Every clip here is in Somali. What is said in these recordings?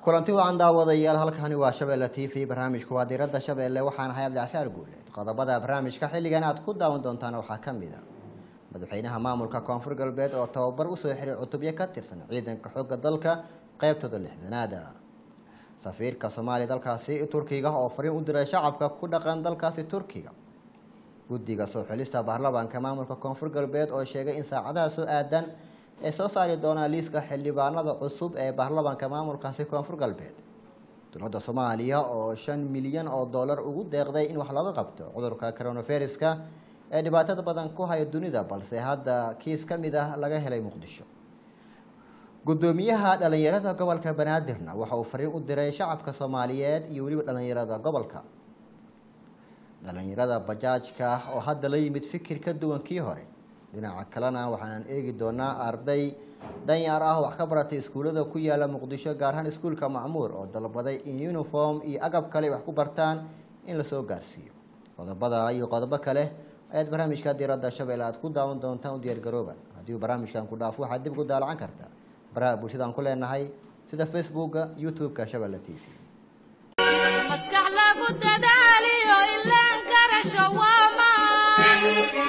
kulanti wacan daawadayaal halkani waa shabeelle t v barnaamijku waa diiradda shabeelle waxaan ahay abdicasaar guuleed qodobada barnaamijka xilligan aad ku daawan doontaan waxaa ka mid a madaxweynaha maamulka koonfur galbeed oo tababar usoo xiray cutubyo ka tirsan ciidanka xooga dalka qeybtooda lixdanaada safiirka soomaaliya dalkaasi turkiga oo fariin u diray shacabka ku dhaqan dalkaasi turkiga guddiga soo xilista baarlamaanka maamulka koonfur galbeed oo sheegay in saacadaha soo aadan ay soo saari doonaan liiska xildhibaanada cusub ee baarlamaanka maamulkaasi koonfur galbeed dowladda soomaaliya oo shan milyan oo dollar ugu deeqday in wax looga qabto cudurka coronaviruska ee dhibaatada badan ku haya dunida balse hadda kiis ka mid ah laga helay muqdisho gudoomiyaha dhalinyarada gobolka banaadirna waxa uu fariin u diray shacabka soomaaliyeed iyo weliba dhalinyarada gobolka dhalinyarada bajaajka oo hadda la yimid fikir ka duwan kii hore dhinaca kalena waxaan eegi doonaa arday danyar ah wax ka baratay iskuullada ku yaala muqdisho gaar ahaan iskuulka macmuur oo dalbaday in uniform iyo agab kale wax ku bartaan in lasoo gaarsiiyo qodobada iyo qodobo kale ayaad barnaamijka diiradda shabeelle aad ku daawan doontaan u diyaargarooba haddii uu barnaamijkan ku dhaafo waxaad dib ugu daalacan kartaa baraha bulshadaan ku leenahay sida facebooka youtube-ka shabeelle t v maskax lagu dadaaliyo ilaan garasho waamaan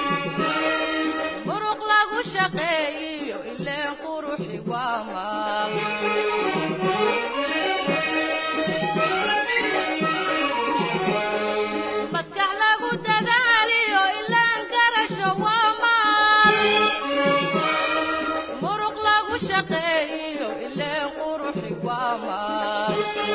muruq lagu shaqeeyiyo ileen quruxi waamaan maskax lagu dadaaliyo ilaan garasho waamaan muruq lagu shaqeeyiyo ileen quruxi waamaan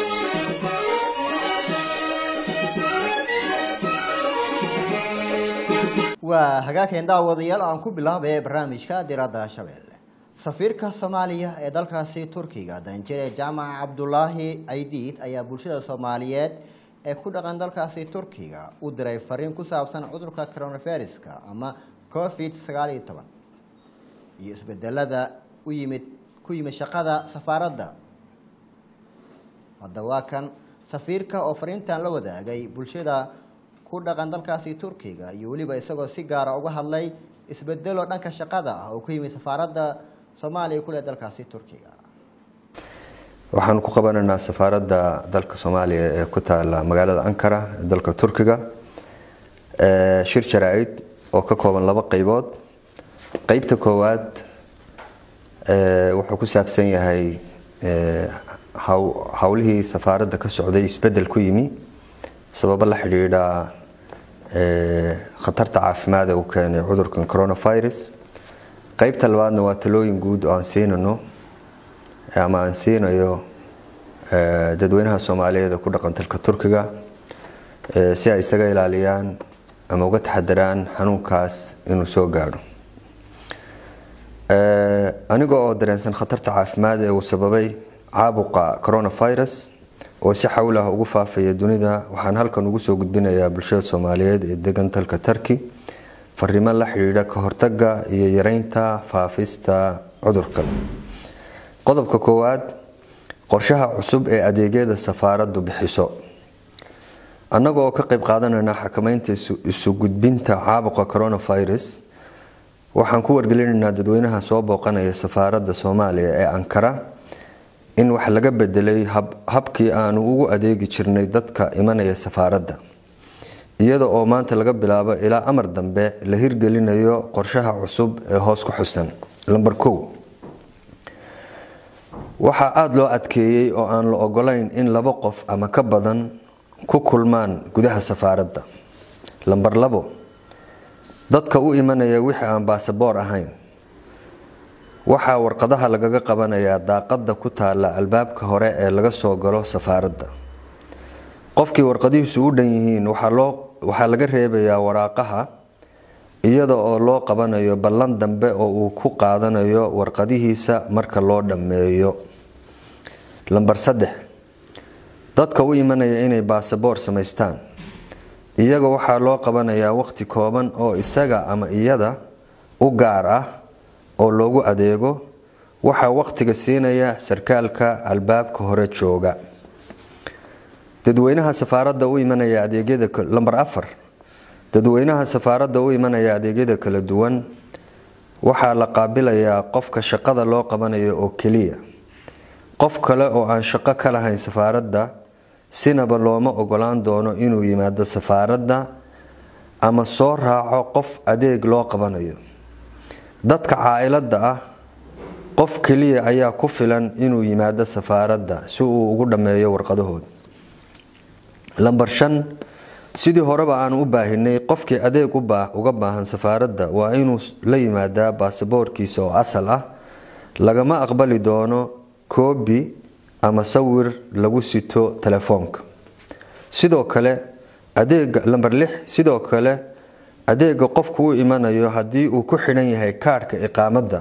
waa hagaageen daawadayaal aan ku bilaabay barnaamijka diradda shabeelle safiirka soomaaliya ee dalkaasi turkiga danjire jaamac cabdulaahi aydiid ayaa bulshada soomaaliyeed ee ku dhaqan dalkaasi turkiga u diray fariin ku saabsan cudurka coronaviruska ama covid sagaal iyo toban iyo isbedelada u yimid ku yimid shaqada safaaradda hadda waa kan safiirka oo fariintan la wadaagay bulshada ku dhaqan dalkaasi turkiga iyo weliba isagoo si gaara uga hadlay isbedelo dhanka shaqada ah oo ku yimid safaaradda soomaaliya kule dalkaasi turkiga waxaanu ku qabanaynaa safaaradda dalka soomaaliya ee ku taala magaalada ankara ee dalka turkiga shir jaraa-id oo ka kooban laba qeybood qeybta koowaad wuxuu ku saabsan yahay howlihii safaaradda ka socday isbedel ku yimi sababo la xidhiidha khatarta caafimaad ee uu keenay cudurkan coronavirus qeybta labaadna waa talooyin guud oo aan siinano ama aan siinayo dadweynaha soomaaliyeed ee ku dhaqan dalka turkiga si ay isaga ilaaliyaan ama uga taxadaraan xanuunkaas inuu soo gaadho aniga oo dareensan khatarta caafimaad ee uu sababay caabuqa coronavirus oo si xawl ah ugu faafaya dunida waxaan halkan ugu soo gudbinayaa bulshada soomaaliyeed ee degan dalka turki fariimo la xidhiidha ka hortaga iyo yareynta faafista cudurkan qodobka koowaad qorshaha cusub ee adeegyada safaaraddu bixiso annaga oo ka qayb qaadanayna xakameynta isu gudbinta caabuqa coronavirus waxaan ku wargelinaynaa dadweynaha soo booqanaya safaaradda soomaaliya ee ankara in wax laga bedelay habkii aanu ugu adeegi jirnay dadka imanaya safaaradda iyada oo maanta laga bilaabo ilaa amar dambe la hirgelinayo qorshaha cusub ee hoos ku xusan lamber kow waxaa aada loo adkeeyey oo aan la ogolayn in laba qof ama ka badan ku kulmaan gudaha safaaradda lamber labo dadka u imanaya wixii aan baasaboor ahayn waxaa warqadaha lagaga qabanayaa daaqada ku taala albaabka hore ee laga soo galo safaaradda qofkii warqadihiisu u dhan yihiin waxaa laga reebayaa waraaqaha iyada oo loo qabanayo ballan dambe oo uu ku qaadanayo warqadihiisa marka loo dhammeeyo lamber saddex dadka u imanaya inay baasaboor samaystaan iyaga waxaa loo qabanayaa waqti kooban oo isaga ama iyada u gaar ah oo loogu adeego waxaa waqtiga siinaya sarkaalka albaabka hore jooga dadweynaha safaaradda u imanaya adeegyada lamber afar dadweynaha safaaradda u imanaya adeegyada kala duwan waxaa la qaabilayaa qofka shaqada loo qabanayo oo keliya qof kale oo aan shaqo ka lahayn safaaradda sinaba looma ogolaan doono inuu yimaado safaaradda ama soo raaco qof adeeg loo qabanayo dadka caa-ilada ah qof keliya ayaa ku filan inuu yimaado safaaradda si uu ugu dhammeeyo warqadahooda lambar shan sidii horeba aan u baahinay qofkii adeeg uga baahan safaaradda waa inuu la yimaadaa baasaboorkiisa oo asal ah lagama aqbali doono koobi ama sawir lagu sito telefoonka sidoo kale adeega lamber lix sidoo kale adeega qofku u imanayo haddii uu ku xidhan yahay kaadhka iqaamadda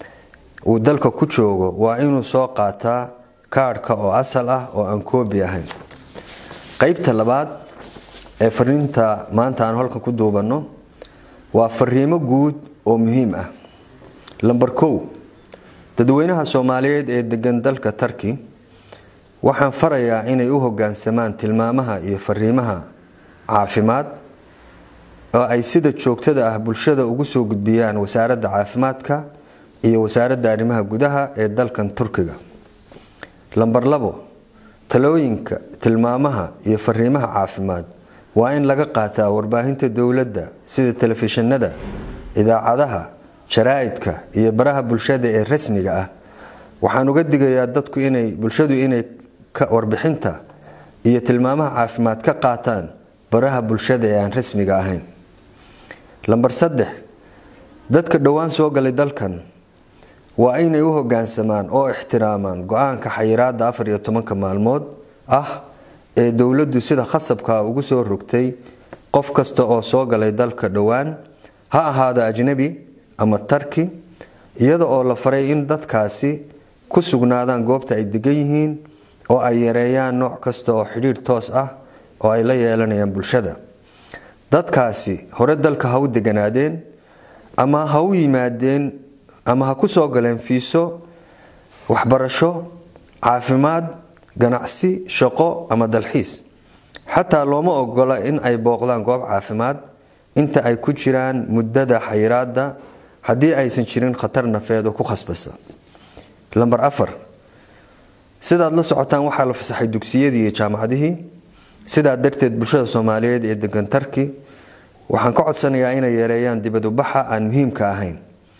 uu dalka ku joogo waa inuu soo qaataa kaadhka oo asal ah oo aan koobi ahayn qeybta labaad ee fariinta maanta aan halkan ku duubanno waa fariimo guud oo muhiim ah lamber kow dadweynaha soomaaliyeed ee degan dalka tarki waxaan farayaa inay u hogaansamaan tilmaamaha iyo fariimaha caafimaad oo ay sida joogtada ah bulshada ugu soo gudbiyaan wasaaradda caafimaadka iyo wasaaradda arrimaha gudaha ee dalkan turkiga lamber labo talooyinka tilmaamaha iyo fariimaha caafimaad waa in laga qaataa warbaahinta dowladda sida telefishinada idaacadaha jaraa-idka iyo baraha bulshada ee rasmiga ah waxaan uga digayaa dadku inay bulshadu inay warbixinta iyo tilmaamaha caafimaad ka qaataan baraha bulshada ee aan rasmiga ahayn lamber saddex dadka dhowaan soo galay dalkan waa inay u hogaansamaan oo ixtiraamaan go-aanka xayiraada afar iyo tobanka maalmood ah ee dowladdu sida khasabka ugu soo rogtay qof kasta oo soo galay dalka dhowaan ha ahaado ajnabi ama tarki iyada oo la faray in dadkaasi ku sugnaadaan goobta ay degan yihiin oo ay yareeyaan nooc kasta oo xidhiidh toos ah oo ay la yeelanayaan bulshada dadkaasi hore dalka ha u deganaadeen ama ha u yimaadeen ama ha ku soo galeen fiiso waxbarasho caafimaad ganacsi shaqo ama dalxiis xataa looma ogola in ay booqdaan goob caafimaad inta ay ku jiraan muddada xayiraada haddii aysan jirin khatar nafeed oo ku khasbasa lamber afar sidaad la socotaan waxaa la fasaxay dugsiyadii iyo jaamacadihii sidaa darteed bulshada soomaaliyeed ee degan tarki waxaan ka codsanayaa inay yareeyaan dibadubaxa aan muhiimka ahayn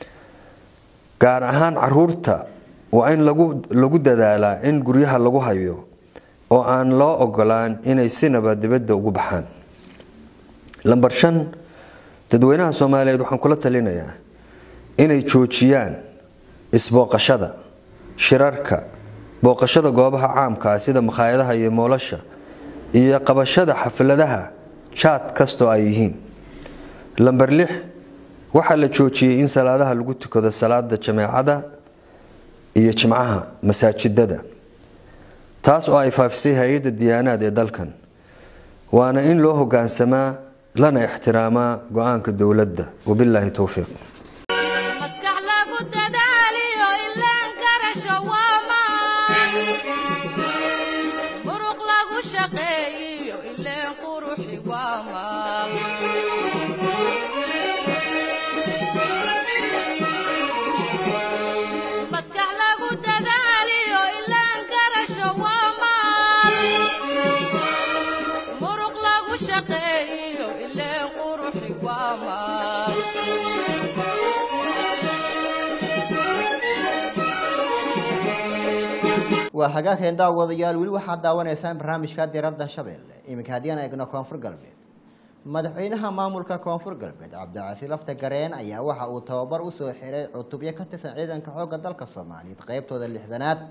gaar ahaan caruurta waa in lagu dadaalaa in guryaha lagu hayo oo aan loo ogolaan inay sinaba dibadda ugu baxaan lamber shan dadweynaha soomaaliyeed waxaan kula talinayaa inay joojiyaan isbooqashada shirarka booqashada goobaha caamka ah sida makhaayadaha iyo moolasha iyo qabashada xafladaha jaad kastoo ay yihiin lamber lix waxaa la joojiyey in salaadaha lagu tukado salaada jameecada iyo jimcaha masaajidada taas oo ay faafisay hay-adda diyaanaad ee dalkan waana in loo hogaansamaa lana ixtiraamaa go-aanka dowladda wabilaahi towfiiq maskax lagu dadaaliyo ilaan garasho waa maan muruq lagu shaqeeyiyo ileen quruxi waa maal maskax lagu dadaaliyo ilaan garasho waa maal muruq lagu shaqeeyiyo ileen quruxi waa maal waa hagaageen daawadayaal weli waxaad daawanaysaan barnaamijka diradda shabeelle iminka haddii aan eegno koonfur galbeed madaxweynaha maamulka koonfur galbeed cabdicasi lafta gareen ayaa waxa uu tababar usoo xiray cutubyo ka tirsan ciidanka xoogga dalka soomaaliyeed qeybtooda lixdanaad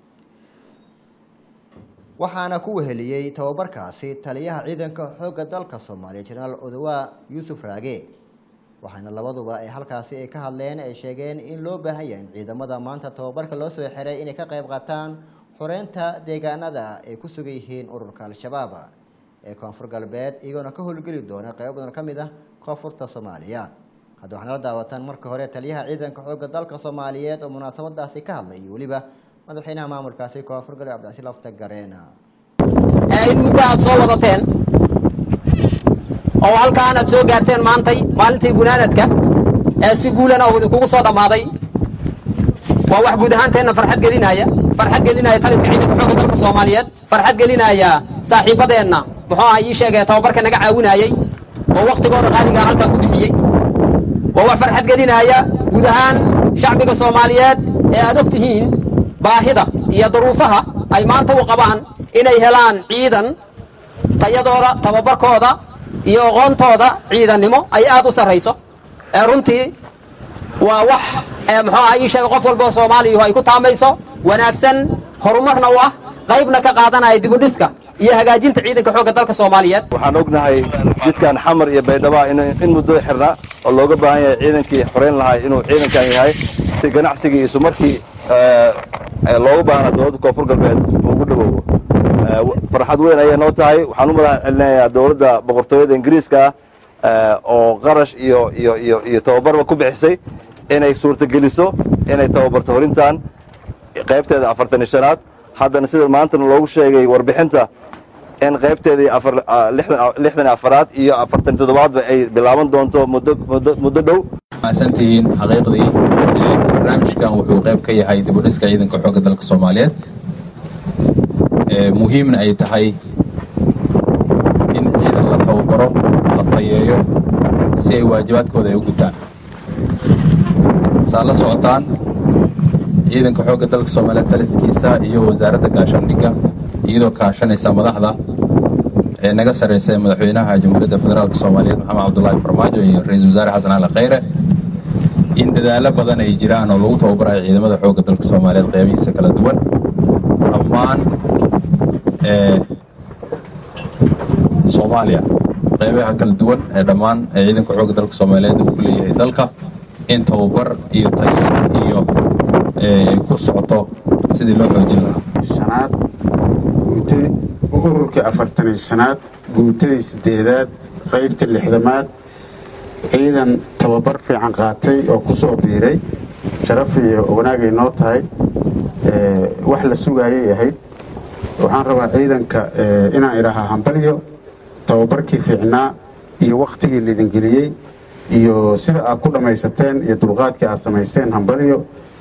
waxaana ku weheliyey tababarkaasi taliyaha ciidanka xoogga dalka soomaaliya jenaraal odawaa yuusuf raage waxaana labaduba ay halkaasi ay ka hadleen ay sheegeen in loo baahan yahay in ciidamada maanta tababarka loo soo xiray inay ka qayb qaataan xoreynta deegaanada ay ku sugan yihiin ururka al-shabaab ee koonfur galbeed iyagoona ka howlgeli doona qaybo badan ka mid ah koonfurta soomaaliya hadda waxaana la daawataan marka hore taliyaha ciidanka xoogga dalka soomaaliyeed oo munaasabadaasi ka hadlay iyo weliba madaxweynaha maamulkaasi koonfur galbeed cabdicasi lafta gareena ee in muddo aad soo wadateen oo halkaan aad soo gaarteen maantay maalintii gunaanadka ee si guulana uu idinkugu soo dhammaaday waa wax guud ahaanteenna farxad gelinaya farxad gelinaya taliska ciidanka xoogga dalka soomaaliyeed farxad gelinaya saaxiibadeenna muxuu aha ii sheegay tababarka naga caawinayey oo wakhtigooda qaaligaa halkaa ku bixiyey waa wax farxad gelinaya guud ahaan shacbiga soomaaliyeed ee aad og tihiin baahida iyo duruufaha ay maanta u qabaan inay helaan ciidan tayadooda tababarkooda iyo aqoontooda ciidannimo ay aad u sarrayso ee runtii waa wax muxuu aha ii sheega qof walba oo soomaaliyu ay ku taamayso wanaagsan horumarna u ah qaybna ka qaadanaya dibudhiska iyo hagaajinta ciidanka xoogga dalka soomaaliyeed waxaan ognahay jidkan xamar iyo baydhaba in muddo xirnaa oo looga baahan yahay ciidankii xorayn lahaa inuu ciidankan yahay si ganacsigii isu markii looga baahna dowladda koonfur galbeed ugu dhawoowo farxad weyn ayay noo tahay waxaan u madax celinayaa dowladda boqortooyada ingiriiska ah oo qarash iyo iyo iyo iyo tababarba ku bixisay inay suurtageliso inay tababarto horintan qaybteeda afartan iyo shanaad haddana sida maantana loogu sheegay warbixinta in qaybteedii lixdan afaraad iyo afartan toddobaadba ay bilaaban doonto muddo dhow maasantihiin xaqiiqdii barnaamijkan wuxuu qayb ka yahay dibudhiska ciidanka xoogga dalka soomaaliyeed muhiimna ay tahay in ciidan la tababaro la tayeeyo si ay waajibaadkooda ay u gutaan saad la socotaan ciidanka xoogga dalka soomaaliyeed taliskiisa iyo wasaaradda gaashaandhigga iyadoo kaashanaysa madaxda ee naga sarraysa ee madaxweynaha jamhuuriyadda federaalk soomaaliyeed maxamed cabdulaahi farmaajo iyo ra-iisul wasaare xasan cali khayre in dadaallo badan ay jiraan oo lagu tababarayo ciidamada xoogga dalka soomaaliyeed qeybihiisa kala duwan dhammaan soomaaliya qeybaha kala duwan ee dhammaan ee ciidanka xoogga dalka soomaaliyeed uu ku leeyahay dalka in tababar iyo tayo iyo ay ku socoto sidii loo xoojin lahaa shanaad guutadii ururkii afartaniyo shanaad guutadii sideedaad qaybta lixdamaad ciidan tababar fiican qaatay oo ku soo biiray sharaf iyo wanaagay noo tahay wax la sugaayay ahayd waxaan rabaa ciidanka inaan idhaahaa hambalyo tababarkii fiicnaa iyo wakhtigii laidingeliyey iyo sida aad ku dhammaysateen iyo dulqaadkii aad samaysteen hambalyo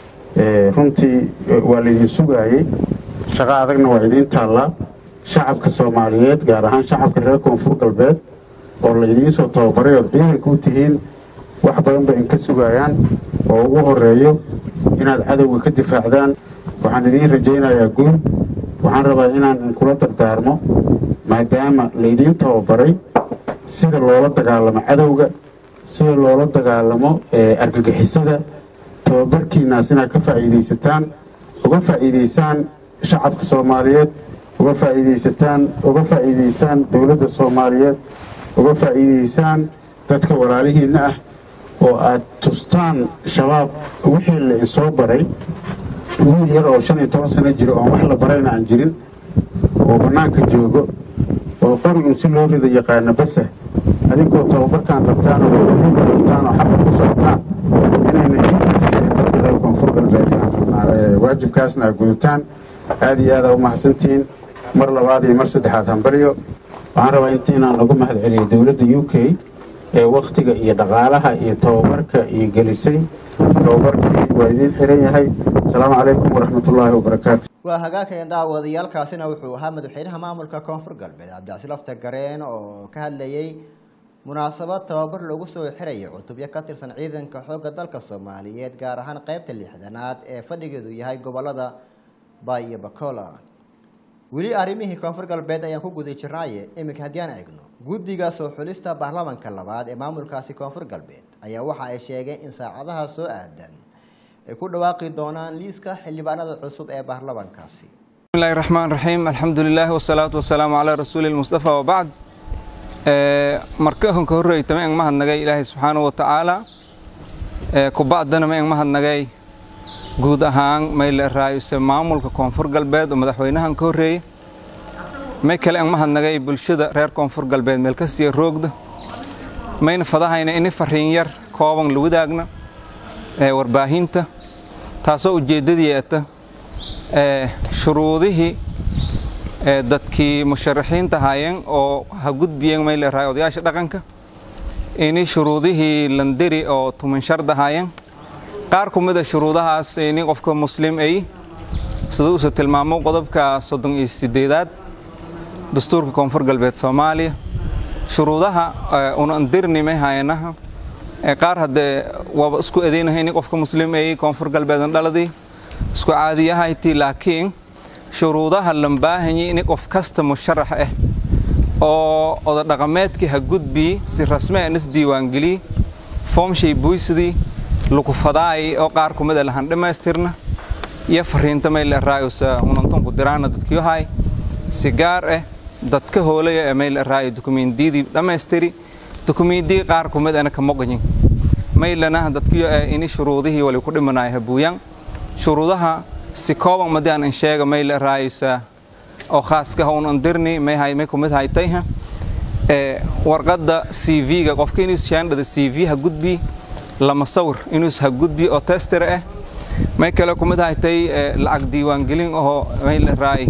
runtii waa laydin sugaayey shaqo adagna waa idiin taallaa shacabka soomaaliyeed gaar ahaan shacabka reer koonfur galbeed oo laydiin soo tababaray ood ciidanka u tihiin wax badan bay inka sugayaan oo ugu horeeyo inaad cadowga ka difaacdaan waxaan idiin rajaynayaa guul waxaan rabaa inaan inkula dardaarmo maadaama laydiin tababaray sida loola dagaalamo cadowga sida loola dagaalamo argagixisada tababarkiinaas inaad ka faa'iidaysataan uga faa'iidaysaan shacabka soomaaliyeed uga faa'iidaysataan uga faa'iidaysaan dowladda soomaaliyeed uga faa'iidaysaan dadka walaalihiinna ah oo aad tustaan shabaab wixii la insoo baray wiil yar oo shan iyo toban sano jira oon wax la barayna aan jirin oo bannaanka joogo oo qorigun si loo rida yaqaana basa adinkoo tababarkaan qabtaan oo wadadiinka qabtaan oo xabad ku socotaan inayna jidka ka xirin dadka reer koonfur galbeed waajibkaasna aad gudataan aad iyo aad aa u mahadsantihiin mar labaad iyo mar saddexaad hambaryo waxaan rabaa intiinaan lagu mahad celiyay dowladda u k ee wakhtiga iyo dhaqaalaha iyo tababarka iyo gelisay tababarkii waa idiin xiran yahay asalaamu calaykum waraxmatullaahi wabarakaatu waa hagaagaya daawadayaalkaasina wuxuu ahaa madaxweynaha maamulka koonfur galbeed cabdicasi lafta gareen oo ka hadlayay munaasabad tababar lagu soo xirayo cutubyo ka tirsan ciidanka xoogga dalka soomaaliyeed gaar ahaan qeybta lixdanaad ee fadhigeedu yahay gobolada bay iyo bacola weli arrimihii koonfur galbeed ayaan ku guda jirnaaye iminka haddii aan eegno guddiga soo xulista baarlamanka labaad ee maamulkaasi koonfur galbeed ayaa waxa ay sheegeen in saacadaha soo aadan ay ku dhawaaqi doonaan liiska xildhibaanada cusub ee baarlamankaasi bismillahi raxmaan raxiim alxamdulilah wasalaatu wasalaamu calaa rasuuli lmustafa wabacd marka honka horreyta ma eng mahadnagay ilaahay subxaanahu watacaala kubacdana ma eng mahadnagay guud ahaan mayle raayuse maamulka koonfur galbeed oo madaxweynahan ka horreeyey may kale eng mahadnagay bulshada reer koonfur galbeed meel kastiya roogda mayna fadahayna ini fariin yar kooban la wadaagna warbaahinta taasoo ujeeddadii eta shuruudihii dadkii musharaxiinta ahaayeen oo ha gudbiyeen may leerahay odayaasha dhaqanka ini shuruudihii landeri oo tuman shard ahaayeen qaar ku mid a shuruudahaas ini qofka muslim ay sida uuse tilmaamo qodobka soddon iyo sideedaad dastuurka koonfur galbeed soomaaliya shuruudaha una andirnimay hayanaha qaar haddee waaba isku edeynahay ini qofka muslim ay koonfur galbeedan dhaladii isku caadiyahayti laakiin shuruudaha lambaahanyi ini qof kasta musharax ah oo oda dhaqameedkii ha gudbii si rasme an is diiwaangeliyey foomshay buysdii lukufadaay oo qaar ku mid a lahan dhammaystirna iyo fariinta mayle raayusa unantonku diraana dadkiyohay si gaar ah dadka hoolaya ee mayle raayo dukumeendiyadii dhammaystiri dukumeendiyii qaar ku mid ana ka moqyin maylana dadkiyo eh ini shuruudihii wali ku dhimanaay habuuyan shuruudaha si kooban madii aan insheega mayle raayusa oo khaaska un andirni may hay may kumid haytayha ee warqadda CV-ga qofka inuu shaandhada CV ha gudbi lama sawir inuu ha gudbi oo tester ah may kale kumid haytay lacag diiwaangelin oo may la raay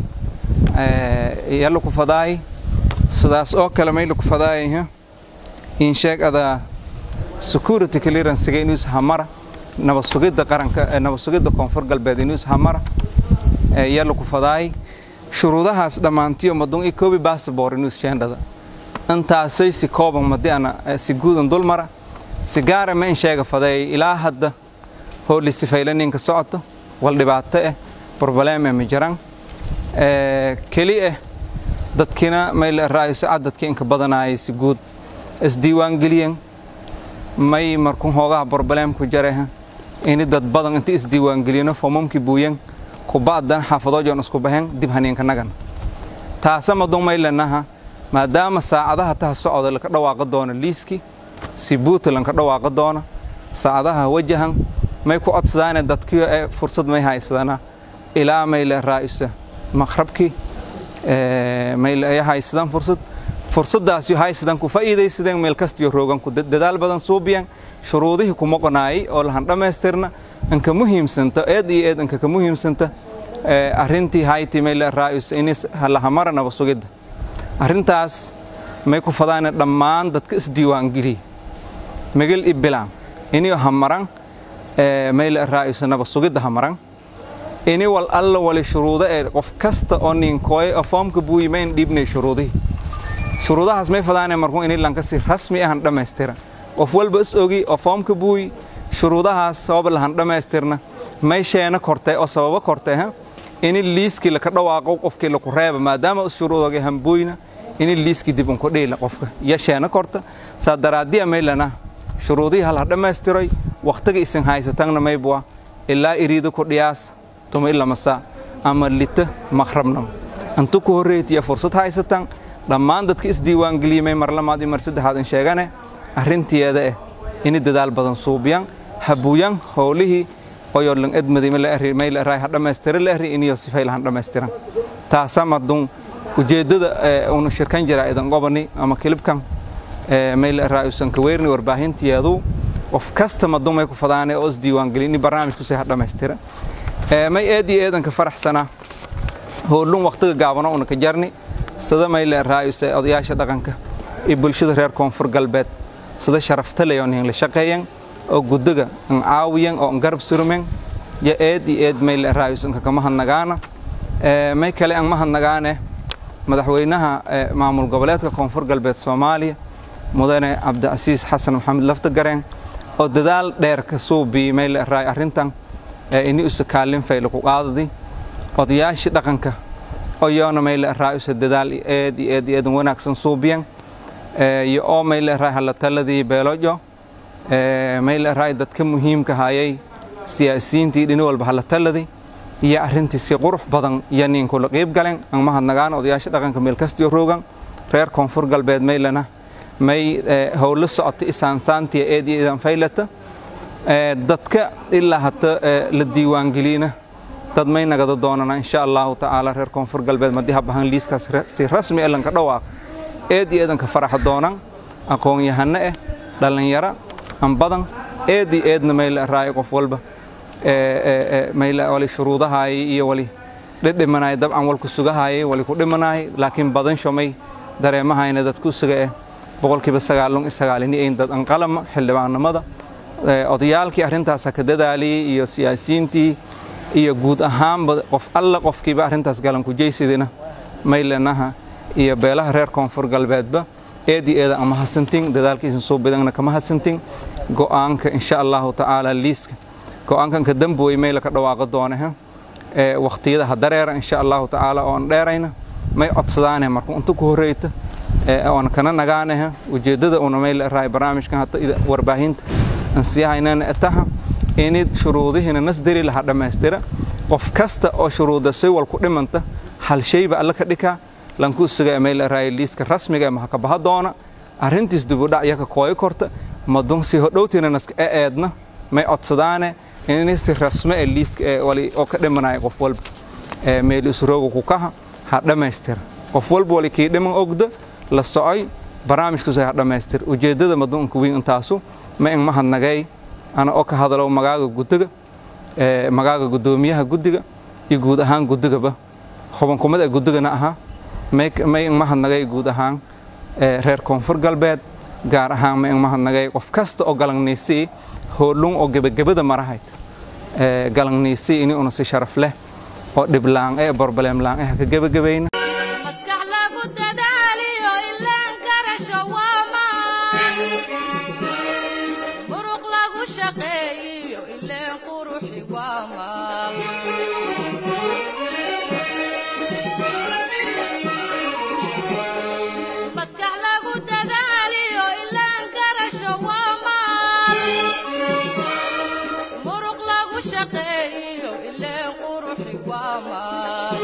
ee yalla ku fadaay sidaas oo kale may la ku fadaay in sheeg ada security clearance ga inuu hamara nabad sugidda qaranka nabad sugidda koonfur galbeed inuu hamara ee yalla ku fadaay shuruudahaas dhammaantiyo madun i koobi bassabor inuu shaandhada intaasay si kooban madii ana si guudan dul mara si gaara ma in sheega faday ilaa hadda hooli sifayla ninka socoto wal dhibaato ah broblem ma jiraan keli ah dadkina may la raayso cadadkii inka badanaayay si guud isdiiwaangeliyan may markuu hoogaha broblem ku jareha ini dad badan inta isdiiwaangeliyano foomamkii buuyan kuba'dan xaafadoojon isku baxeen dib haniinka nagan taasa madun may lanaha maadaama saacadaha taha socda laka dhawaaqa doono liiski si buuta lanka dhawaaqa doono saacadaha wajahan may ku codsadaane dadkiyo ee fursad may haysadana ilaa mayle raa'isa maqrabkii mayle ay haysadaan fursad fursadaasi haysadan ku faa'iidaysadeen meel kastiyo roogan ku dadaal badan suubiyan shuruudihii kuma qonaayay oo lahan dhammaystirna anka muhiimsanta eed iyo eed anka ka muhiimsanta arrintii hayti mayle raa'isa inis lahamara naba sugidda arrintaas may ku fadaane dhammaan dadka isdiiwaangeliya megel i bilaan iniyo hamaran mayle raa'isa naba sugidda hamaran ini wal alla wali shuruudo ee qof kasta oo ninkooye oo foomka buuyi mayn dhiibnay shuruudihii shuruudahaas may fadaane markuu ini lanka si rasmi ahan dhammaystiran qof walba is ogi oo foomka buuyi shuruudahaas sabab lahan dhammaystirna may sheena kortay oo sababo kortay ha ini liiskii laka dhawaaqo qofkii laku reeba maadaama shuruudoga hambuuyna ini liiskii dib unku dhiila qofka iyo sheena korta saa daraadiya maylana shuruudihii hal ha dhammaystiray wakhtiga isin haysatanna maybua ilaa iriida ku dhiyaas tuma ilamasa ama lita maqrabnam intu ku horreetiya fursad haysatan dhammaan dadka isdiiwaangeliyey may mar lamaad iyo mar saddexaad in sheegane arrintiyeeda eh ini dadaal badan suubiyan habuuyan howlihii oyoo lan edmaday mayla raay ha dhammaystira la ahri iniyo sifay lahan dhammaystiran taasa madun ujeeddada unu shirkan jiraa idan qobani ama kilibkan mayla raay usan ka weerni warbaahintiyeedu qof kasta madun may ku fadaane oo isdiiwaangeliy ini barnaamijkusay ha dhammaystira may eed iyo eedanka faraxsana howlun wakhtiga gaabano una ka jarni sida mayla raayuse odayaasha dhaqanka iyo bulshada reer koonfur galbeed sida sharafta leh oo nin la shaqeeyan oo gudaga an caawiyan oo an garab surmen ya eed iyo eed mayla raayus inka kama hadnagaana may kale an ma hadnagaane madaxweynaha maamul goboleedka koonfur galbeed soomaaliya mudane cabdicasiis xasan maxamed laftagareen oo dadaal dheer ka suubii mayla raay arrintan ini usa kaalin fayla ku qaadadi odayaashii dhaqanka oyoona mayla raayusa dadaal eed iyo eed iyo eedan wanaagsan suubiyan iyo oo mayla raay hala taladii beelojo mayla raay dadka muhiimka hayay siyaasiyiintii dhini walba hala taladi iyo arrintii si qurux badan iyo ninkula qiib galen an mahadnagaan odayaasha dhaqanka meel kastiyo roogan reer koonfur galbeed maylana may howlo socota isaansaantiya eed iyo eedan faylata dadka ilaa hata la diiwaangeliyna dad may nagada doonana insha allahu tacaala reer koonfur galbeed madii habahan liiskaas si rasmi e lanka dhawaaq eed iyo eedanka faraxa doonan aqoon-yahano eh dhallinyaro an badan eed iyo eedna mayla raayo qof walba mayla wali shuruudahaayay iyo wali dhidhimanaay dabcan walku sugahaayay wali ku dhimanaay laakiin badan shomay dareemahayna dadku suga eh boqolkiiba sagaalun iyo sagaalini ayn dad anqalama xildhibaannimada odayaalkii arrintaas ha ka dadaaliyey iyo siyaasiyiintii iyo guud ahaanba qof alla qofkiiba arrintaas galankujaysidina maylenaha iyo beelaha reer koonfur galbeedba eedii eeda ama hasantin dadaalkiisan soo badana kama hasantin go'aanka insha allahu tacaala liiska go'aankan ka damboy mayla ka dhawaaqo doonaha waqtiyada ha dareera insha allahu tacaala oon dheerayna may codsadaane marka inta ku horreyta oon kana nagaanaha ujeeddada una mayla raay barnaamijkan hata warbaahinta ansiyahaynana etaha inid shuruudihiina nasdari laha dhammaystira qof kasta oo shuruuda saywal ku dhimanta hal shayba alla ka dhikaa lanku suga mayla raay liiska rasmiga ee mahaka baha doona arrintiis dibudhac yaka kooyi korta madun si hodhowtiina naska e eedna may codsadaane ini si rasme ee liiska ee wali oo ka dhimanaya qof walba ee meel isrooga ku kaha ha dhammaystira qof walba wali kii dhiman ogda la socoy barnaamijkusa ha dhammaystir ujeeddada madunka wiin intaasu ma in mahadnagay ana oo ka hadalo magaaga guddiga magaaga guddoomiyaha guddiga iyo guud ahaan guddigaba xubankumad ee guddigana ahaa may in mahadnagay guud ahaan reer koonfur galbeed gaar ahaan ma in mahadnagay qof kasta oo galangniisii hoolung oo gebagabada marahayd galangniisii ini una si sharaf leh oo dhiblaan ee borbaleemlaan eh ka gebagabayna maskax lagu dadaaliyo ilaan garasho waamaan muruq lagu shaqeeyiyo ileen quruxi waamaan maskax lagu dadaaliyo ilaan garasho waamaan muruq lagu shaqeeyiyo ileen quruxi waamaan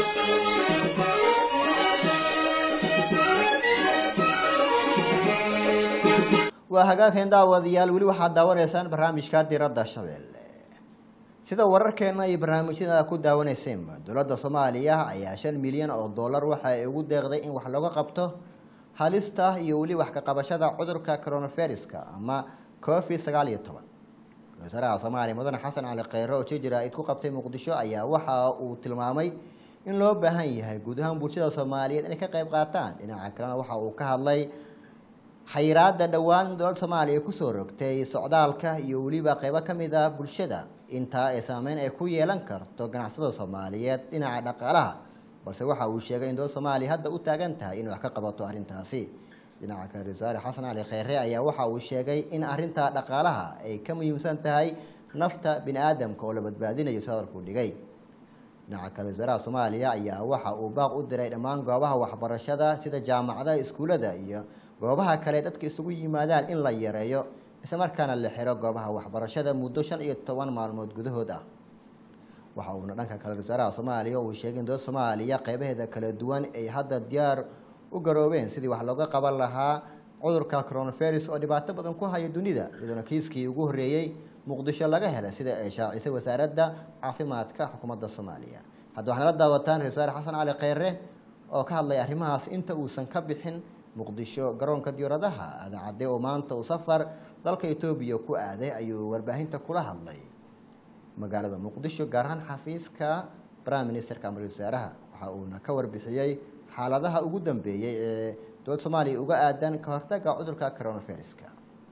waa hagaageen daawadayaal weli waxaad daawanaysaan barnaamijka diradda shabeelle sida wararkeena iyo barnaamijyada ku daawanaysaynba dowladda soomaaliya ayaa shan milyan oo dollar waxa ay ugu deeqday in wax looga qabto halista iyo weli wax ka qabashada cudurka coronaviruska ama covid sagaal iyo toban wasaaraha soomaaliya mudane xasan cali kheyre oo jijira ay ku qabtay muqdisho ayaa waxa uu tilmaamay in loo baahan yahay guud ahaan bulshada soomaaliyeed inay ka qayb qaataan dhinaca kalena waxa uu ka hadlay xayiraada dhowaan dowladda soomaaliya kusoo rogtay socdaalka iyo weliba qeybo ka mid ah bulshada intaa ee saameyn ay ku yeelan karto ganacsada soomaaliyeed dhinaca dhaqaalaha balse waxa uu sheegay in dowladda soomaaliya hadda u taagan tahay inay wax ka qabato arrintaasi dhinaca kale ra-iisul wasaare xasan cali kheyre ayaa waxa uu sheegay in arrinta dhaqaalaha ay ka muhiimsan tahay nafta bini aadamka oo la badbaadinayo si hadalkuu dhigay dhinaca kale wasaaraha soomaaliya ayaa waxa uu baaq u diray dhammaan goobaha waxbarashada sida jaamacadaha iskuullada iyo goobaha kale dadka isugu yimaadaan in la yareeyo islamarkaana la xiro goobaha waxbarashada muddo shan iyo toban maalmood gudahood ah waxa uuna dhanka kale wasaaraha soomaaliya uu sheegay in dowladda soomaaliya qeybaheeda kala duwan ay hadda diyaar u garoobeen sidii wax looga qaban lahaa cudurka coronavirus oo dhibaato badan ku haya dunida iyadoona kiiskii ugu horreeyey muqdisho laga helay sida ay shaacisay wasaaradda caafimaadka xukuumadda soomaaliya hadda waxaana la daawataan ra-isul wasaare xasan cali kheyre oo ka hadlaya arrimahaas inta uusan ka bixin muqdisho garoonka diyaaradaha adaacadee oo maanta uu safar dalka etoobiya ku aaday ayuu warbaahinta kula hadlay magaalada muqdisho gaar ahaan xafiiska prime ministerka ama ra-isul wasaaraha waxa uuna ka warbixiyey xaaladaha ugu dambeeyey ee dowladda soomaaliya uga aadan ka hortaga cudurka coronaviruska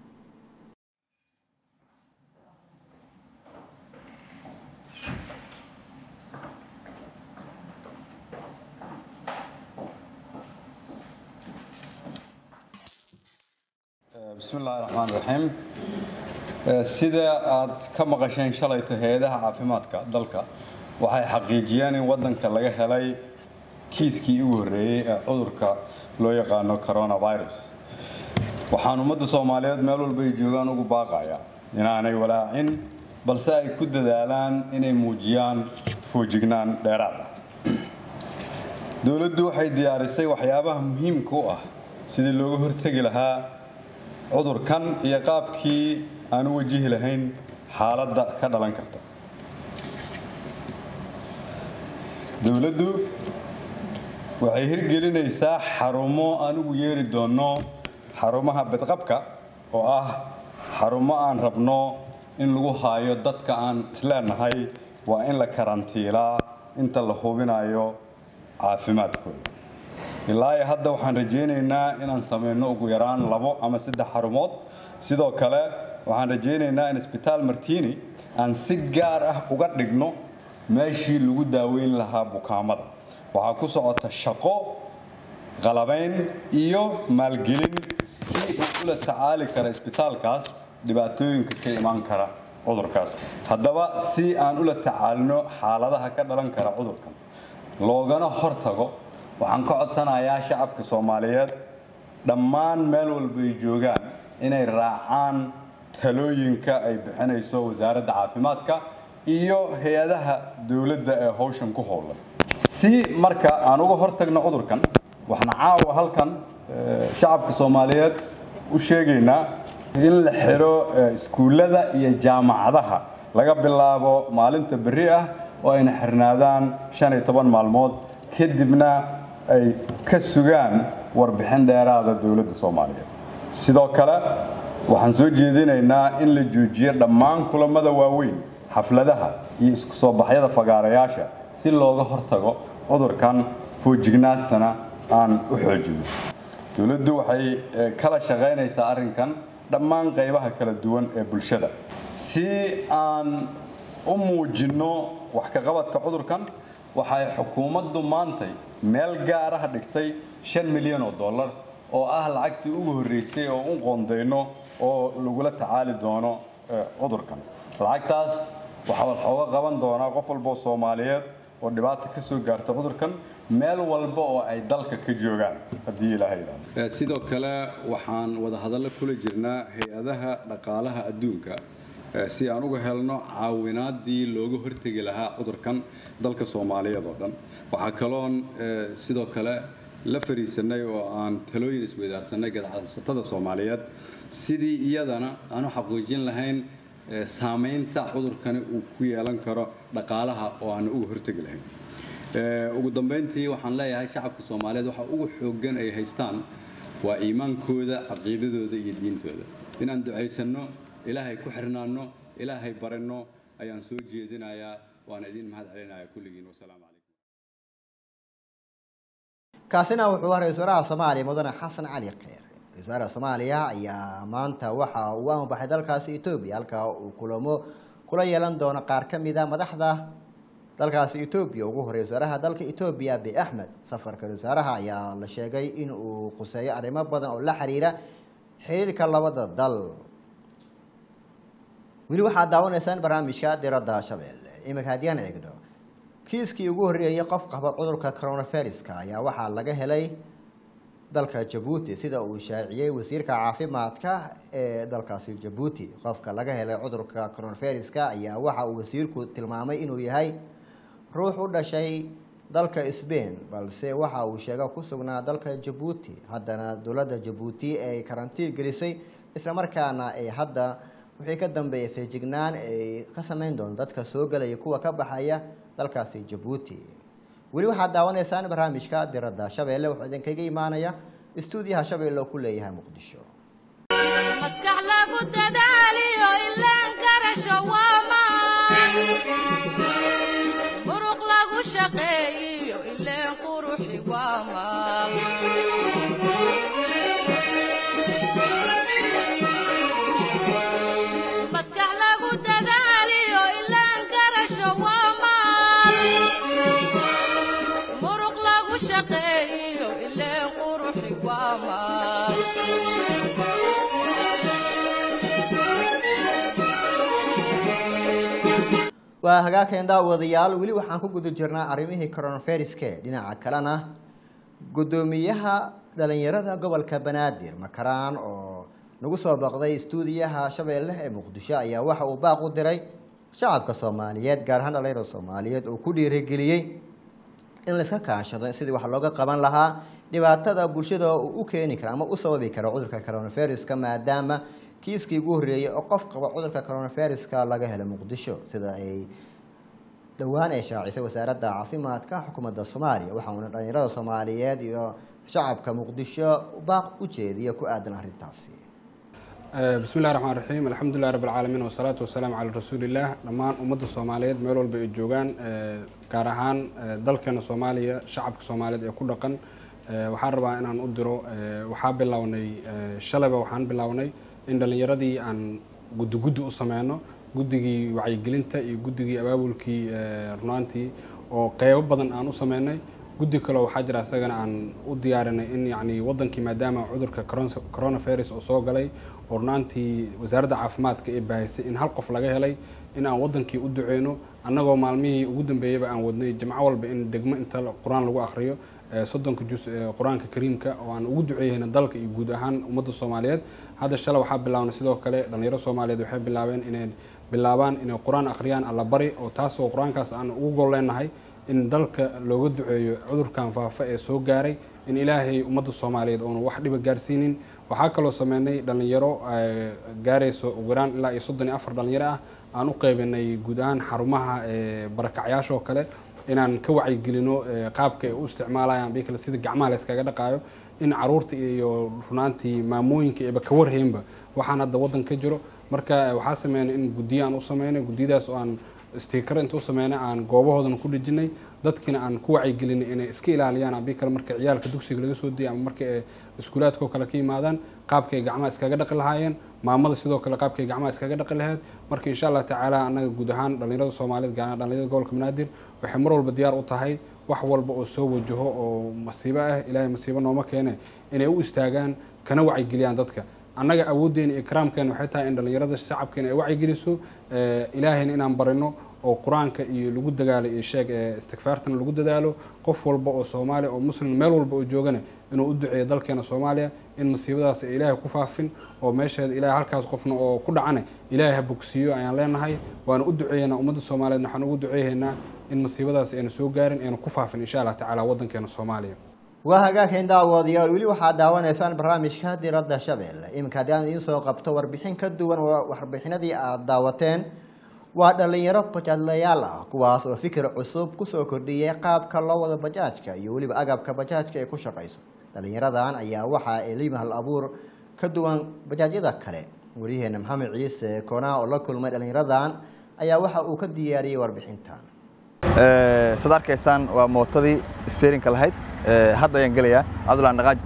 bismi illaahi raxmaan raxiim sida aad ka maqasheen shalayta hay-adaha caafimaadka dalka waxay xaqiijiyeen in waddanka laga helay kiiskii ugu horreeyey ee cudurka loo yaqaano coronavirus waxaan ummadda soomaaliyeed meel walba ay joogaan ugu baaqaya inaanay walaacin balse ay ku dadaalaan inay muujiyaan foojignaan dheeraad ah dowladdu waxay diyaarisay waxyaabaha muhiimka u ah sidii looga hortegi lahaa cudurkan iyo qaabkii aan u wajihi lahayn xaaladda ka dhalan karta dowladdu waxay hirgelinaysaa xarumo aan ugu yeeri doonno xarumaha badqabka oo ah xarumo aan rabno in lagu haayo dadka aan isleenahay waa in la karantiilaa inta la hubinayo caafimaadkooda ilaa iyo hadda waxaan rajaynaynaa inaan samayno ugu yaraan labo ama saddex xarumood sidoo kale waxaan rajaynaynaa in isbitaal martini aan si gaar ah uga dhigno meeshii lagu daaweyn lahaa bukaamada waxaa ku socota shaqo qalabayn iyo maalgelin si uu ula tacaali kara isbitaalkaas dhibaatooyinka ka imaan kara cudurkaas haddaba si aan ula tacaalino xaaladaha ka dhalan kara cudurkan loogana hortago waxaan ka codsanayaa shacabka soomaaliyeed dhammaan meel walba ay joogaan inay raacaan talooyinka ay bixinayso wasaaradda caafimaadka iyo hay-adaha dowladda ee howshan ku howlan si marka aan uga hortagno cudurkan waxaan caawa halkan shacabka soomaaliyeed u sheegaynaa in la xiro iskuullada iyo jaamacadaha laga bilaabo maalinta berri ah oo ayna xirnaadaan shan iyo toban maalmood kadibna ay ka sugaan warbixin dheeraada dowladda soomaaliyeed sidoo kale waxaan soo jeedinaynaa in la joojiyo dhammaan kulamada waaweyn xafladaha iyo isku soo baxyada fagaarayaasha si looga hortago cudurkan foojignaantana aan u xoojino dowladdu waxay kala shaqaynaysaa arrinkan dhammaan qaybaha kala duwan ee bulshada si aan u muujinno wax ka qabadka cudurkan waxay xukuumaddu maantay meel gaar ah dhigtay shan milyan oo dollar oo ah lacagtii ugu horreysay oo u qoondayno oo lagula tacaali doono cudurkan lacagtaas waxaa waxooga qaban doonaa qof walba oo soomaaliyeed oo dhibaata ka soo gaarta cudurkan meel walba oo ay dalka ka joogaan haddii ilaahay yidhaahdo sidoo kale waxaan wada hadallo kula jirnaa hay-adaha dhaqaalaha adduunka si aan uga helno caawinaadii looga hortegi lahaa cudurkan dalka soomaaliyeed oo dhan waxaa kaloon sidoo kale la fariisanay oo aan talooyin isweydaarsanay gadacsatada soomaaliyeed sidii iyadana aan u xaqiijin lahayn saamaynta cudurkani uu ku yeelan karo dhaqaalaha oo aan uga hortegi lahayn ugu dambeyntii waxaan leeyahay shacabka soomaaliyeed waxa ugu xooggan ay haystaan waa iimaankooda caqiidadooda iyo diintooda inaan ducaysanno ilaahay ku xirnaanno ilaahay baranno ayaan soo jeedinayaa waana idin mahad celinayaa kulligiin wasalaamu calaykum kaasina wuxuu ahaa ra-isul wasaaraha soomaaliya mudane xasan cali kheyr ra-isul wasaaraha soomaaliya ayaa maanta waxa uu amabaxay dalkaasi etoobiya halkaa uu kulamo kula yeelan doono qaar ka mid a madaxda dalkaasi etoobiya ugu horey wasaaraha dalka etoobiya abiy axmed safarka wasaaraha ayaa la sheegay in uu quseeyo arrimo badan oo la xiriira xiriirka labada dal weli waxaad daawanaysaan barnaamijka diradda shabeelle iminka haddii aan eegno kiiskii ugu horreeyay qof qaba cudurka coronaviruska ayaa waxaa laga helay dalka jabuuti sida uu shaaciyey wasiirka caafimaadka ee dalkaasi jabuuti qofka laga helay cudurka coronaviruska ayaa waxa uu wasiirku tilmaamay inuu yahay ruux u dhashay dalka sbain balse waxa uu sheega ku sugnaa dalka jabuuti haddana dowladda jabuuti ay karantiin gelisay islamarkaana ay hadda wixii ka dambeeyay feejignaan ay ka sameyn doonto dadka soo gelaya kuwa ka baxaya dalkaasi jabuuti weli waxaad daawanaysaan barnaamijka diradda shabeelle wuxuu idinkaga imaanaya istuudiyaha shabeelle oo ku leeyahay muqdisho maskax lagu dadaaliyo ilaan garasho waa maan muruq lagu shaqeeyiyo ileen quruxi waa maal maskax lagu dadaaliyo ilaan garasho waa maal muruq lagu shaqeeyiyo ileen quruxi waa maal waa hagaageen daawadayaal weli waxaan ku guda jirnaa arrimihii coronaviruske dhinaca kalena guddoomiyaha dhalinyarada gobolka banaadir makaraan oo nagu soo baqday istuudiyaha shabeelle ee muqdisho ayaa waxa uu baaq u diray shacabka soomaaliyeed gaar ahaan dhalinyarada soomaaliyeed oo ku dhiirigeliyey in layska kaashado sidii wax looga qaban lahaa dhibaatada bulshada uu u keeni kara ama u sababi kara cudurka coronaviruska maadaama kiiskii ugu horreeyey oo qof qaba cudurka coronaviruska laga helay muqdisho sida ay dhowaan ay shaacisay wasaaradda caafimaadka xukuumadda soomaaliya waxauna dhalinyarada soomaaliyeed iyo shacabka muqdisho baaq u jeediya ku aadan arrintaasi بسم الله الرحمن الرحيم الحمد لله رب العالمين والصلاة والسلام على رسول الله dhammaan ummadda soomaaliyeed meel walba ay joogaan gaar ahaan dalkeena soomaaliya shacabka soomaaliyeed ee ku dhaqan waxaan rabaa inaan u diro waxaa bilownay shalayba waxaan bilownay in dhalinyaradii aan guddi guddi u sameyno guddigii wacyigelinta iyo guddigii abaabulkii runaantii oo qeybo badan aan u sameynay guddi kaleo waxaa jira isagana aan u diyaarinay in yacni wadankii maadaama cudurka coronavirus oo soo galay oo runaantii wasaaradda caafimaadka ee baahisay in hal qof laga helay in aan wadankii u duceyno annagoo maalmihii ugu dambeeyaba aan wadnay jimco walba in degmo inta qur-aan lagu akhriyo soddonka jus ee qur-aanka kariimka oo aan ugu duceeyeyna dalka iyo guud ahaan ummadda soomaaliyeed hadda shalay waxaa bilaabnay sidoo kale dhalinyaro soomaaliyeed waxay bilaabeen inay bilaabaan inay qur-aan akhriyaan allabari oo taasoo qur-aankaas aan ugu gol leenahay in dalka looga duceeyo cudurkan faafa ee soo gaaray in ilaahay ummadda soomaaliyeed oonu wax dhiba gaarsiinin waxaa kaloo sameynay dhalinyaro gaarayso ugu yaraan ilaa iyo soddon iyo afar dhalinyaro ah aan u qeybinay guud ahaan xarumaha barakacyaashoo kale inaan ka wacyigelino qaabka ay u isticmaalayaan bikale sida gacmaha la iskaga dhaqaayo in caruurta iyo runaantii maamooyinka eeba ka warhaynba waxaan hadda waddan ka jiro marka waxaa sameynay in guddiyo aan u sameynay guddiyadaas oo aan stiikar inta u sameynay aan goobahoodana ku dhejinay dadkiina aan ku wacyigelinay inay iska ilaaliyaan abi kale marka ciyaalka dugsiga laga soo diyay ama marka ay iskuulaadka oo kale ka yimaadaan qaabka ay gacmaha iskaga dhaqi lahaayeen maamada sidoo kale qaabka ay gacmaha iskaga dhaqi lahayd marka insha allah tacaala annaga guud ahaan dhalinyarada soomaaliyeed gaar ahaan dhalinyarada gobolka banaadir waxay mar walba diyaar u tahay wax walba oo soo wajaho oo masiibo ah ilaahay masiibo nooma keene inay u istaagaan kana wacyigeliyaan dadka annaga awooddeena iyo karaamkeena waxay tahay in dhalinyarada shacabkeena ay wacyigeliso ilaahayna inaan barino oo qur-aanka iyo lagu dagaalo iyo sheeg ee istikfaartana lagu dadaalo qof walba oo soomaaliya oo muslim meel walba oo joogana inuu u duceeyo dalkeena soomaaliya in masiibadaas ay ilaahay ku faafin oo meesheeda ilaahay halkaas qofna oo ku dhacana ilaahay ha bogsiiyo ayaan leenahay waana u duceeyeynaa ummadda soomaaliyeed waxaan ugu duceeyeynaa in masiibadaas ayna soo gaarin ayna ku faafin insha allah tacaala waddankeena soomaaliya waa hagaageen daawadayaal weli waxaad daawanaysaan barnaamijka diradda shabeelle iminka haddii aan idiin soo qabto warbixin ka duwan warbixinadii aada daawateen waa dhalinyaro bajaajlayaal ah kuwaas oo fikir cusub kusoo kordhiyay qaabka loo wado bajaajka iyo weliba agabka bajaajka ay ku shaqayso dhalinyaradan ayaa waxa ay liima hal abuur ka duwan bajaajyada kale waryaheena maxamed ciise koonaa oo la kulmay dhalinyaradan ayaa waxa uu ka diyaariyey warbixintan sad arkaysaan waa mootadii steerinka lahayd hadda ayaan gelayaa cabdullahi dhaqaaj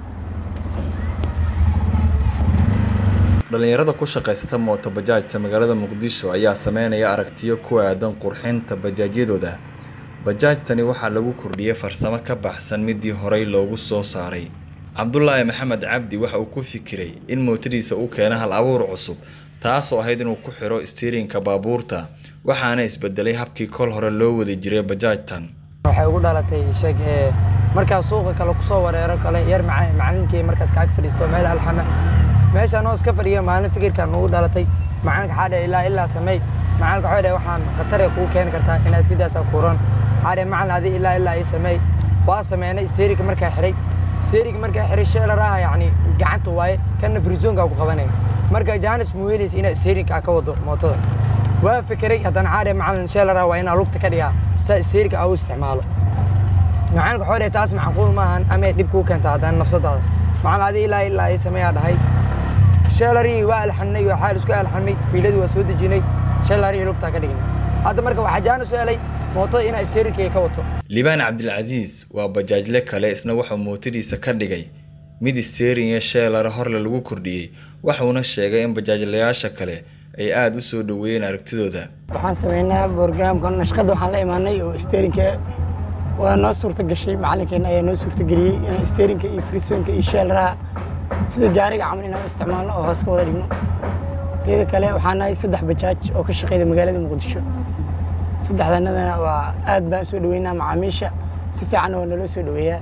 dhalinyarada ku shaqaysata mooto bajaajta magaalada muqdisho ayaa sameynaya aragtiyo ku aadan qurxinta bajaajyadooda bajaajtani waxaa lagu kordhiyey farsamo ka baxsan midii horey loogu soo saaray cabdulaahi maxamed cabdi waxa uu ku fikiray in mootadiisa u keena hal abuur cusub taasoo ahayd inuu ku xiro istiirinka baabuurta waxaana isbedelay habkii kol hore loo wadi jiray bajaajtan waxay ugu dhalatay sheeg ee markaas suuqa kale kusoo wareero kale yar macalinkii markaas kaag fadhiisto meel alxama meeshaan oo iska fadhiya maalin fikirkan nagu dhalatay macalinka waxaa dhahay ilaa ilaa sameey macalinka waxay dhahay waxaan khatare kuu keeni kartaa inaa iska daasa kuuran waxaa dhahay macalin adi ilaa ilaa ii sameey waa sameynay steerinka markaa xiray steerinka markaa xiray sheelar ah yacni gacanta waaye kana frizoonka ku qabanay marka jaanis muu helaysa inaa steerinka ka wado mootada waa fikiray haddana waxaa dhahay macalin sheelar ah waa inaa lugta ka dhigaa saa steerinka aa u isticmaalo macalinka waxay dhahay taas macquul maahan amay dhib kuu keentaa haddana nafsadaada macalin adi ilaa ilaa ii sameeyaa dhahay sheelarii waa alxannay waxaa isku alxamay fiiladii waa soo dejinay sheelarii lugtaa ka dhignay hadda marka waxaa jaanis u helay mootada inaa steerinkeyga ka wato libaan cabdilcasiis waa bajaajle kale isna wuxuu mootadiisa ka dhigay mid steeringa sheelara horle lagu kordhiyey wuxuuna sheegay in bajaajlayaasha kale ay aada u soo dhoweeyeen aragtidooda waxaan sameynaa borogramka nashqada waxaan la imaanay oo steerinka waa noo suurta gashay macalinkeena ayaa noo suurta geliyey inaan steerinka iyo frisoonka iyo sheelaraha sida gaariga camal inaan u isticmaalno oo hoos ka wada dhigno teeda kale waxaa nahay saddex bajaaj oo ka shaqeyda magaalada muqdisho saddexdanadana waa aad baan soo dhaweynaa macaamiisha si fiicanna waa naloo soo dhaweeyaa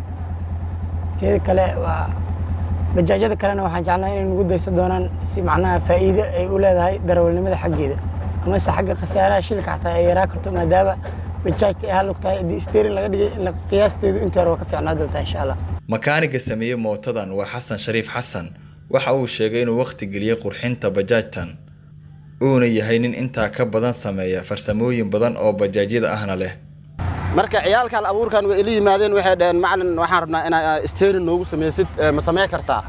teeda kale waa bajaajyada kalena waxaan jeclahay inay nagu daysan doonaan si macnaha faa'iido ay u leedahay darawalnimada xaggeeda amase xagga khasaaraha shilka xataa ay yaraa karto maadaama bajaajta ay halug tahay haddii steerin laga dhigay in qiyaasteedu inta hore waa ka fiicnaa doontaa insha allah makaaniga sameeyey mootadan waa xasan shariif xasan waxa uu sheegay inuu wakhti geliyey qurxinta bajaajtan uuna yahay nin intaa ka badan sameeya farsamooyin badan oo bajaajyada ahna leh marka ciyaalkan abuurkan way ila yimaadeen waxay dhaheen macalin waxaan rabnaa inaa steerin noogu samaysid ma samey kartaa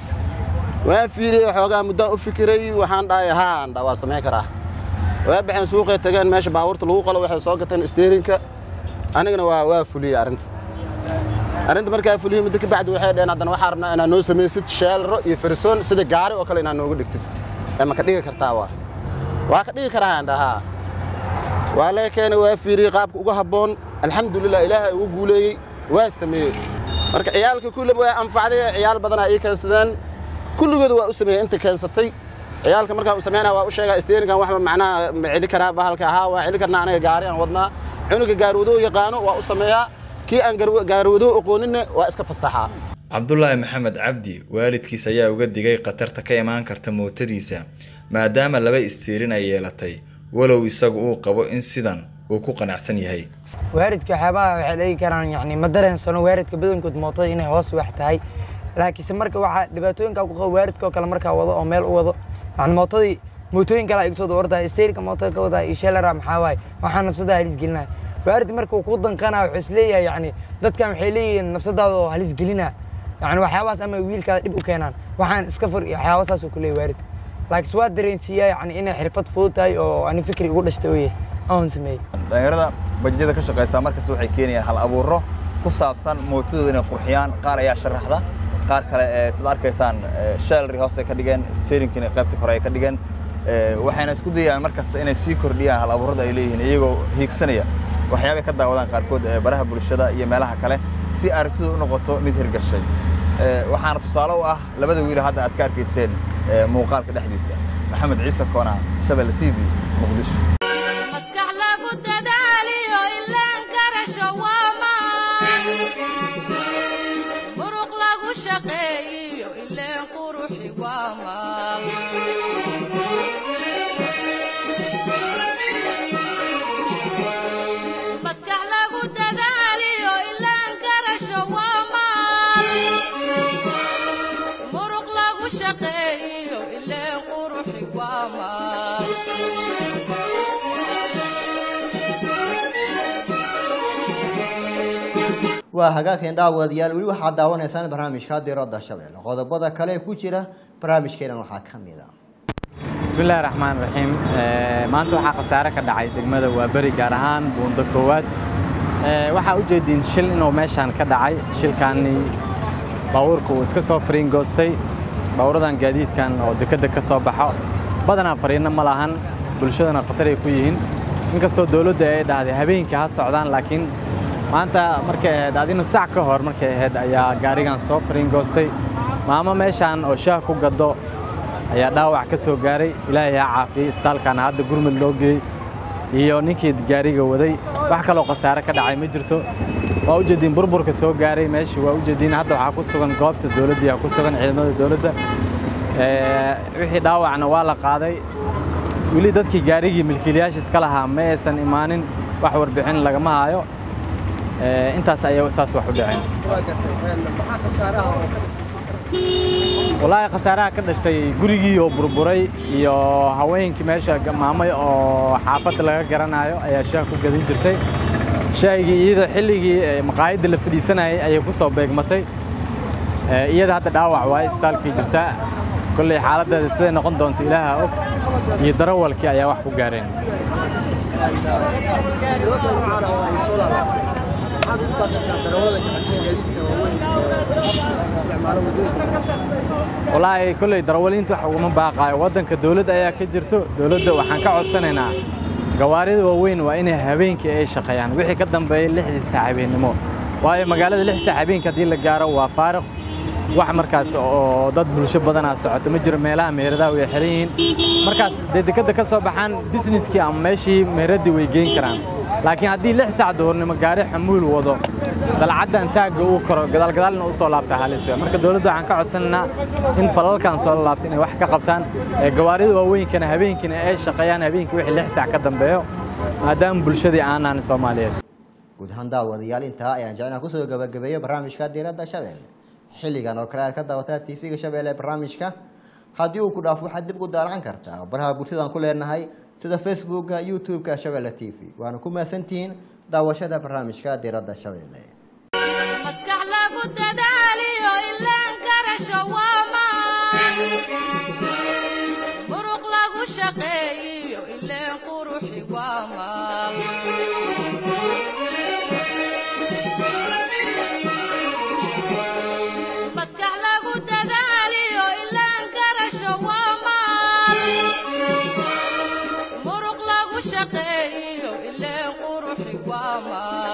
waan fiiriyey xoogaa muddaan u fikiray waxaan dhahay haan dha waa samey karaa waa baxeen suuqay tageen meesha baabuurta lagu qalo waxay soo gateen steerinka anigana waa waa fuliyey arrinta arrinta markaa fuliyey muddo ka bacdi waxay dhaheen haddana waxaan rabnaa inaad noo samaysid sheelro iyo farisoon sida gaari oo kale inaad nooga dhigtid ee ma ka dhigi kartaa waa waa ka dhigi karaa aan dhahaa waa laga keenay waa fiiriyey qaabka uga habboon alxamdulilah ilaahay ugu guuleeyey waa sameeyey marka ciyaalka kulleba waa anfacday ciyaal badanaa ii keensadeen kulligooda waa u sameeyey inta keensatay ciyaalka markaan u sameynaa waa u sheegaa steerinkan waxba macnaha ma celi karaa bahalka ahaa waa celi karnaa anaga gaari aan wadnaa cunuga gaarwadoo yaqaano waa u sameeyaa kii aan gaarwadoo aqooninna waa iska fasaxaa cabdulaahi maxamed cabdi waalidkiis ayaa uga digay khatarta ka imaan karta mootadiisa maadaama laba istiirin ay yeelatay walow isagu uu qabo in sidan uu ku qanacsan yahay waaridka waxyaabaha waxay dhigi karaan yani ma dareensano waaridka badankood mootada inay hoos wax tahay laakiinse marka waxaa dhibaatooyinka ku qabo waaridka oo kale markaa wado oo meel u wado yani mootadii mootooyin kale igu soo dawartahay steerika mootada ka wadaa iyo sheelara maxaa waaye waxaa nafsadaha halis gelinaya waarid marka uu ku danqanaa wuxuu isleeyahay yani dadkan waxay leeyihiin nafsadaada oo halis gelina yani waxyaabahaas ama wiilkaada dhib u keenaan waxaan iska fur iyo waxyaaba saas uu ku leeyahay waarid laakiinse waa dareensiiyaa yani inay xirfad fudud tahay oo ani fikri igu dhashtay oo yahay aan sameeyey dhalinyarada bajajada ka shaqaysaa markasta waxay keenayaan hal abuuro ku saabsan mootadooda inay qurxiyaan qaar ayaa sharaxda qaar kale ee sida arkaysaan shalry hoos ay ka dhigeen steeringkiina qaybta kore ay ka dhigeen waxayna isku dayayaan markasta inay sii kordhiyaan hal abuurada ay leeyihiin iyagoo hiigsanaya waxyaabay ka daawadaan qaarkood ee baraha bulshada iyo meelaha kale si aragtidu u noqoto mid hirgashay waxaana tusaale u ah labada wiil hadda aad ka arkayseen muuqaalka dhexdiisa maxamed ciise koona shabelle t v muqdisho maskax lagu dadaaliyo ilaan garasho waa maan muruq lagu shaqeeyiyo ileen quruxi waa maal maskax lagu dadaaliyo ilaan garasho waa maal muruq lagu shaqeeyiyo ileen quruxi waa maal waa hagaagkeen daawadayaal weli waxaad daawanaysaan barnaamijka diradda shabeelle qodobada kale ee ku jira barnaamijkeenan waxaa ka mid a bismillahi raxmaan raxiim maanta waxaa khasaare ka dhacay degmada waa beri gaar ahaan buundo koowaad waxaa u jeediin shil inuu meeshaan ka dhacay shilkaani baabuurka uu iska soo fariin goostay baabuuradan gaadiidkan oo dekedda ka soo baxo badanaa fariinno ma lahan bulshadana khataray ku yihiin inkastoo dowladda ay dhahday habeenkii ha socdaan laakiin maanta markay ahayd adina sac ka hor markay ahayd ayaa gaarigan soo fariin goostay maamo meeshaan oo shaah ku gaddo ayaa dhaawac ka soo gaaray ilaahay ha caafiyey istaalkaana hadda gurmud loo geeyey iyo ninkii gaariga waday wax kaloo khasaare ka dhacay ma jirto waa u jeediin burburka soo gaaray meeshii waa u jeediin hadda waxaa ku sugan goobta dowladdii ku sugan ciidamada dowladda wixii dhaawacna waa la qaaday weli dadkii gaarigii milkiilayaasha iska lahaa ma aysan imaanin wax warbixin lagama hayo intaas ayay saas wax u dhaceen walaahi khasaaraha ka dhashtay gurigii oo burburay iyo haweenkii meesha maamay oo xaafadda laga garanayo ayaa shaah ku gadin jirtay shaahigii iyada xilligii maqaayadda la fadhiisanayay ayay ku soo beegmatay iyada hadda dhaawac waaye istaalkii jirtaa kolley xaaladdeeda siday noqon doonto ilaaha og iyo darawalkii ayaa wax ku gaareen walaahi kolley darawaliinta wax uguma baaqaayo waddanka dowladda ayaa ka jirto dowladda waxaan ka codsanaynaa gawaarida waaweyn waa inay habeenkii ay shaqeeyaan wixii ka dambeeya lixdii saac habeennimo waayo magaalada lix saac habeenkii haddii la gaaro waa faariq wax markaas oo dad bulsho badanaa socota ma jiro meelaha meheradaha way xiran yihiin markaas dee dekedda ka soo baxaan bisneskii ama meeshii meheraddii way geyn karaan laakiin haddii lix saac duhurnimo gaari xamuul wado dalcaddan taagga uu koro gadaalgadaalna u soo laabta halis wey marka dowladda waxaan ka codsanaynaa in falalkan soo laabta inay wax ka qabtaan gawaarida waaweynkana habeenkiina ay shaqeeyaan habeenkii wixii lix saac ka dambeeyo maadaama bulshadii aanaan soomaaliyeed guud ahaan daawadayaal intaa ayaan jecnaa kusoo gabagabeeyo barnaamijka diiradda shabeelle xilligan oo kale aad ka daawataa tv-ga shabeelle barnaamijka haddii uu ku dhaafo waxaad dib ugu daalacan kartaa baraha bulshadaan ku leenahay sida facebooka youtube-ka shabeelle t v waana ku mahadsantihiin daawashada barnaamijka diiradda shabeelle maskax lagu dadaaliyo ilaan garasho waa maan muruq lagu shaqeeyiyo ileen quruxi waa maal maskax lagu dadaaliyo ilaan garasho waa maal shaqeeyo ileen quruxi waa maal